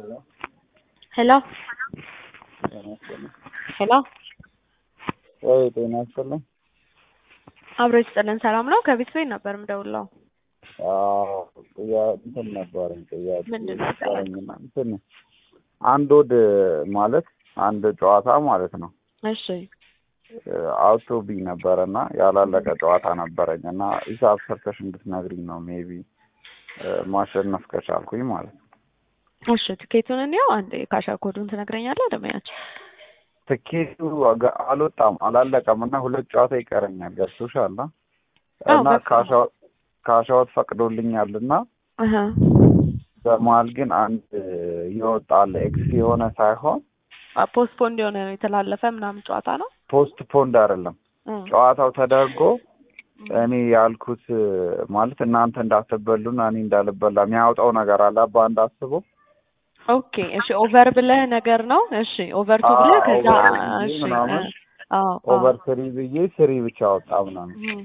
ሄሎ ሄሎ ወይ ጤና ይስጥልኝ። አብሮ ይስጥልን። ሰላም ነው? ከቤት ቤት ነበር የምደውለው። አዎ ጥያ- እንትን ነበረኝ ጥያቄ ምንድን ነው ነበረኝና እንትን አንድ ወድ ማለት አንድ ጨዋታ ማለት ነው እሺ አውቶብኝ ነበረ እና ያላለቀ ጨዋታ ነበረኝ እና ሂሳብ ሰርተሽ እንድትነግሪኝ ነው ሜቢ ማሸነፍ ከቻልኩኝ ማለት ነው። እሺ ትኬቱን እንየው። አንድ የካሻ ኮዱን ትነግረኛለህ? ደመያቸው ትኬቱ አገ- አልወጣም አላለቀም እና ሁለት ጨዋታ ይቀረኛል። ገብቶሻል? አዎ፣ እና ገባኝ። ካሻ- ካሻዎት ፈቅዶልኛል እና እህ በመሀል ግን አንድ ይወጣል ኤክስ የሆነ ሳይሆን ፖስትፖንድ የሆነ ነው የተላለፈ ምናምን ጨዋታ ነው። ፖስት ፖንድ አይደለም እ ጨዋታው ተደርጎ እኔ ያልኩት ማለት እናንተ እንዳትበሉና እኔ እንዳልበላ የሚያወጣው ነገር አለ አባ እንዳስበው ኦኬ እሺ ኦቨር ብለህ ነገር ነው። እሺ ኦቨር ቱ ብለህ አዎ፣ ከዛ ኦቨር ብዬ እሺ ምናምን እ አዎ አዎ። ኦቨር ስሪ ብዬ ስሪ ብቻ ወጣ ምናምን እም።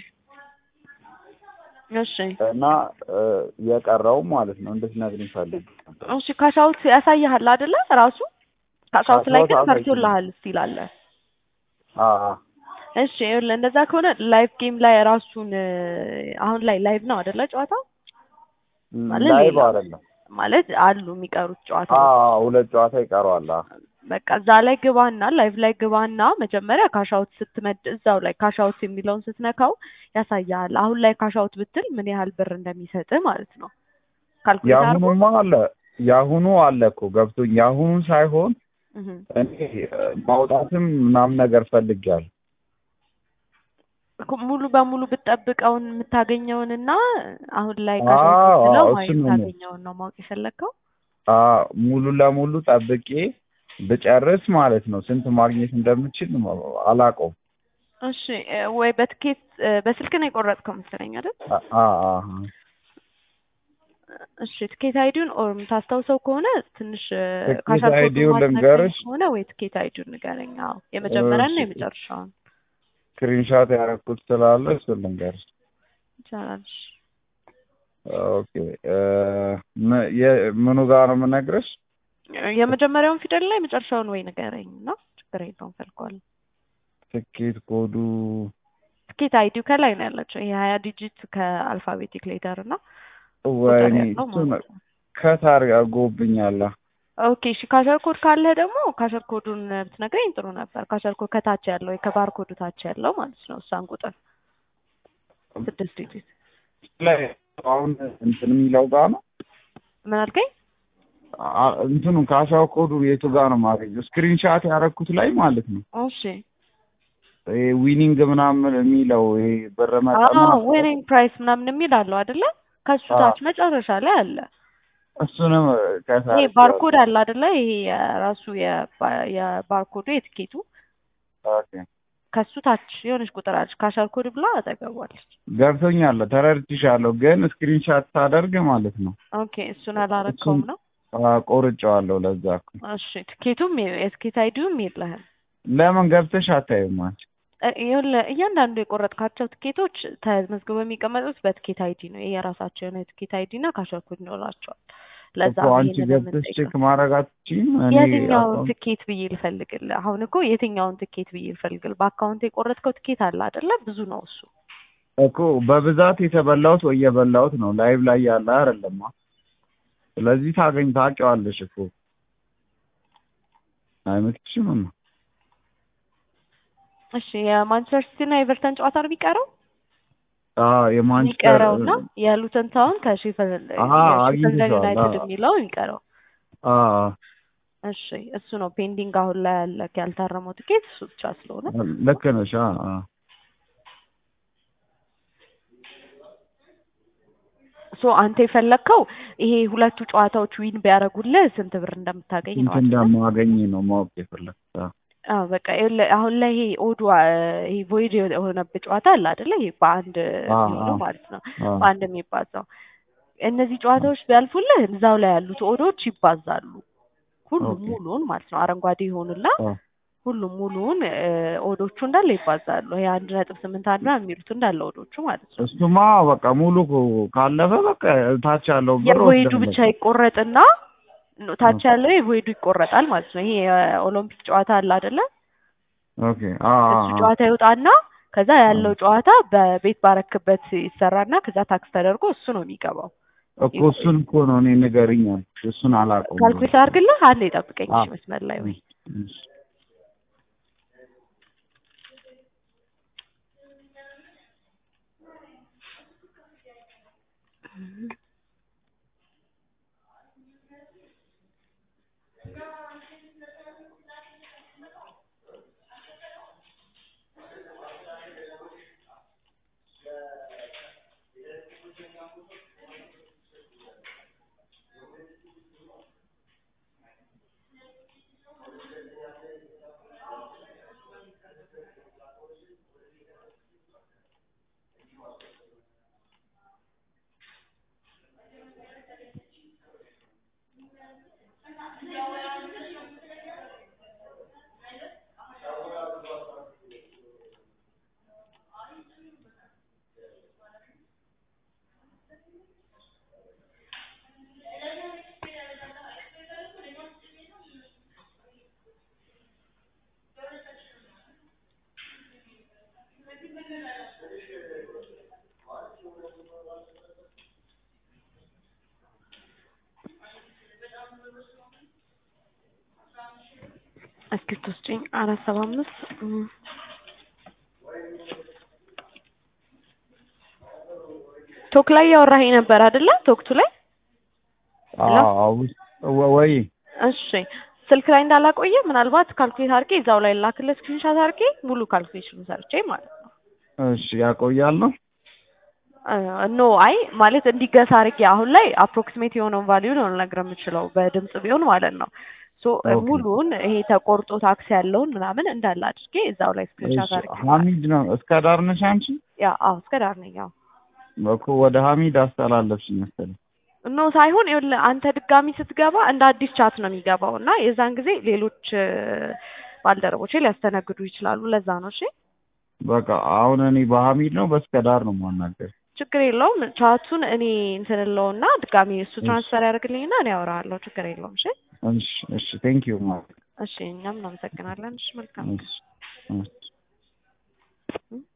እሺ እና እ፣ የቀረው ማለት ነው እንድትነግሪኝ ፈልግ ነበር። እሺ ካሻውት ያሳይሃል አይደለ? ራሱ ካሻውት ላይ ግን ካሻውት አሳይቶኛል። ፈርቶልሃል ስቲል አለ። አ- አ። እሺ ይኸውልህ እንደዛ ከሆነ ላይቭ ጌም ላይ ራሱን እ፣ አሁን ላይ ላይቭ ነው አይደለ? ጨዋታው ማለት ላይቭ ሌላ አይደለም። ማለት አሉ የሚቀሩት አ ጨዋታዎች። አ፣ ሁለት ጨዋታ ይቀረዋል። አ። በቃ እዛ ላይ ግባና ላይቭ ላይ ግባና መጀመሪያ ካሻውት ስትመድ እዛው ላይ ካሻውት የሚለውን ስትነካው ያሳያል። አሁን ላይ ካሻውት ብትል ምን ያህል ብር እንደሚሰጥህ ማለት ነው። ካልኩሌት አድርጎ የአሁኑማ አለ የአሁኑ አለ እኮ ገብቶኝ የአሁኑ ሳይሆን እህ እኔ እ፣ ማውጣትም ምናምን ነገር ፈልጌያለሁ። እኮ ሙሉ በሙሉ ብትጠብቀውን የምታገኘውንና አሁን ላይ አዎ፣ ካሻውት ብትለው አዎ፣ ማየት እሱን ነው የምልህ። የምታገኘውን ነው ማወቅ የፈለግከው። አ ሙሉ ለሙሉ ጠብቄ ብጨርስ ማለት ነው ስንት ማግኘት እንደምችል አላውቀውም። እሺ እ፣ ወይ በትኬት እ፣ በስልክ ነው የቆረጥከው መሰለኝ አይደል? አ አ አ፣ እሺ ትኬት አይዲውን ኦር የምታስታውሰው ከሆነ ትንሽ እ፣ ትኬት ካሻር ኮዱን አይዲውን ማትነግረኝ ልንገርሽ? ከሆነ ወይ ትኬት አይዲውን ንገረኝ። አዎ የመጀመሪያና እሺ። የመጨረሻውን ስክሪንሻት ያደረኩት ስላለ እሱን ልንገርሽ። ይቻላል። እሺ። ኦኬ እ፣ ም- የ- ምኑ ጋር ነው የምነግርሽ? የመጀመሪያውን ፊደል ላይ የመጨረሻውን ወይ ንገረኝ እና ችግር የለውም ፈልገዋል። ትኬት ኮዱ ትኬት አይዲው ከላይ ነው ያለችው። ይሄ ሀያ ዲጂት ከአልፋቤቲክ ሌተር እና ወይኔ ቁጥር ያለው እሱን ማለት ነው። ከታር አድርጎብኛል። ኦኬ እሺ ካሸር ኮድ ካለህ ደግሞ ካሸር ኮዱን ብትነግረኝ ጥሩ ነበር። ካሸር ኮድ ከታች ያለው ወይ ከባር ኮዱ ታች ያለው ማለት ነው። እሷን ቁጥር ስድስት ዲጂት ላይ አሁን እንትን የሚለው ጋር ነው ምን አልከኝ? አ- እንትኑ ካሻው ኮዱ የቱ ጋር ነው የማገኘው? ስክሪንሻት ያደረኩት ላይ ማለት ነው። እሺ ይሄ ዊኒንግ ምናምን የሚለው ይሄ ብር መጠን አዎ ምናምን ዊኒንግ ፕራይስ ምናምን የሚል አለው አይደለ? ከሱ አዎ። ታች መጨረሻ ላይ አለ። እሱንም ከታር ይሄ ባርኮድ አለ አይደለ? ይሄ የራሱ የባ- የባርኮዱ የትኬቱ ኦኬ ከሱ ታች የሆነች ቁጥር አለች። ካሸር ኮድ ብላ አጠገቧለች። ገብቶኛል፣ ተረድቼሻለሁ። ግን ስክሪንሻት ሳደርግ ማለት ነው ኦኬ እሱን አላረከውም ነው። አ፣ ቆርጬዋለሁ። ለዛ እኮ እሺ ትኬቱም የ- የትኬት አይዲውም የለህም። ለምን ገብተሽ አታይም አንቺ? እ- ይኸውልህ እያንዳንዱ የቆረጥካቸው ትኬቶች ተመዝግበው የሚቀመጡት በትኬት አይዲ ነው። ይሄ የራሳቸው የሆነ የትኬት አይዲ እና ካሸር ኮድ ይኖራቸዋል። ለዛ እኮ ነው አንቺ ይሄንን ገብተሽ የምንጠይቀው። ቼክ ማድረግ አትችይም? እኔ የትኛውን አካውንት ትኬት ብዬ ልፈልግልህ? አሁን እኮ የትኛውን ትኬት ብዬ ልፈልግልህ? በአካውንት የቆረጥከው ትኬት አለ አይደለ? ብዙ ነው እሱ። እኮ በብዛት የተበላሁት ወይ የበላሁት ነው ላይቭ ላይ ያለ አይደለማ። ስለዚህ ታገኝ ታውቂዋለሽ እኮ አይመስልሽም? እማ? እሺ የማንቸስተር ሲቲ እና የኤቨርተን ጨዋታ ነው የሚቀረው አዎ የማንቸስተር የሚቀረው እና የሉተን ታውን ከሼፈልድ አሀ፣ የሼፈልድ አግኝቼዋለሁ። ዩናይትድ አዎ። የሚለው የሚቀረው። አዎ እሺ እሱ ነው ፔንዲንግ አሁን ላይ ያለ ያልታረመው ትኬት እሱ ብቻ ስለሆነ ልክ ነሽ። አዎ አዎ። ሶ አንተ የፈለግከው ይሄ ሁለቱ ጨዋታዎች ዊን ቢያደርጉልህ ስንት ብር እንደምታገኝ ነው ስንት አይደለ? እንደማገኝ ነው ማወቅ የፈለግኩት። አዎ። አዎ በቃ ይኸውልህ አሁን ላይ ይሄ ኦዱ ይሄ ቮይድ የሆነበት ጨዋታ አለ አይደለ? ይሄ በአንድ አዎ፣ የሚሆነው አዎ። ማለት ነው አዎ። በአንድ የሚባዛው እነዚህ ጨዋታዎች ቢያልፉልህ እዛው ላይ ያሉት ኦዶች ይባዛሉ። ሁሉም ኦኬ። ሙሉውን ማለት ነው አረንጓዴ ይሆኑና አዎ። ሁሉም ሙሉውን እ፣ ኦዶቹ እንዳለ ይባዛሉ። ይሄ አንድ ነጥብ ስምንት አንድ ምናምን የሚሉት እንዳለ ኦዶቹ ማለት ነው። እሱማ በቃ ሙሉ ካለፈ በቃ ታች ያለው ብር የቮይዱ ወስዳለሁ። ብቻ ይቆረጥና ኖ፣ ታች ያለው የቮይዱ ይቆረጣል ማለት ነው። ይሄ የኦሎምፒክ ጨዋታ አለ አይደለ? ኦኬ አ አ እሱ አ። ጨዋታ ይወጣና ከዛ ያለው ጨዋታ በቤት ባረክበት ይሰራና ከዛ ታክስ ተደርጎ እሱ ነው የሚገባው። እኮ እሱን እኮ ነው እኔ ንገሪኝ አልኩሽ። እሱን አላውቀውም። ካልኩሌት አድርግልህ። አንዴ ጠብቀኝ እሺ፣ አዎ። መስመር ላይ ወይ እሺ። እስኪ ትወስጪኝ አራት ሰባ አምስት እም። ቶክ ላይ ያወራኸኝ ነበር አይደለ? ቶክቱ ላይ ሄሎ? አዎ ወ- ወይ እሺ ስልክ ላይ እንዳላቆየ ምናልባት ካልኩሌት አድርጌ እዛው ላይ ላክልህ ስክሪንሻት አድርጌ ሙሉ ካልኩሌሽኑ ሰርቼ ማለት ነው። እሺ ያቆያል ነው ኖ አይ ማለት እንዲገሳ አድርጌ አሁን ላይ አፕሮክሲሜት የሆነውን ቫልዩ ነው ልነግርህ የምችለው በድምጽ ቢሆን ማለት ነው። ሶ ኦኬ። ሙሉውን ይሄ ተቆርጦ ታክስ ያለውን ምናምን እንዳለ አድርጌ እዛው ላይ ስክሪንሻት እሺ አድርጌ ሀሚድ ነው እስከ ዳር ነሽ አንቺ? ያ አዎ እስከ ዳር ነኝ። ያው እኮ ወደ ሀሚድ አስተላለፍሽኝ መሰለኝ። ኖ ሳይሆን ይኸውልህ አንተ ድጋሚ ስትገባ እንደ አዲስ ቻት ነው የሚገባው እና የዛን ጊዜ ሌሎች እ፣ ባልደረቦቼ ሊያስተናግዱ ይችላሉ። ለዛ ነው። እሺ በቃ አሁን እኔ በሀሚድ ነው በስከ ዳር ነው የማናገር። ችግር የለውም። ቻቱን እኔ እንትን እለውና ድጋሚ እሱ እሺ። ትራንስፈር ያደርግልኝና እኔ አወራሃለሁ። ችግር የለውም። እሺ እሺ እሺ ቴንክ ዩ ማለት እሺ እኛም እናመሰግናለን። እሺ መልካም እሺ እሺ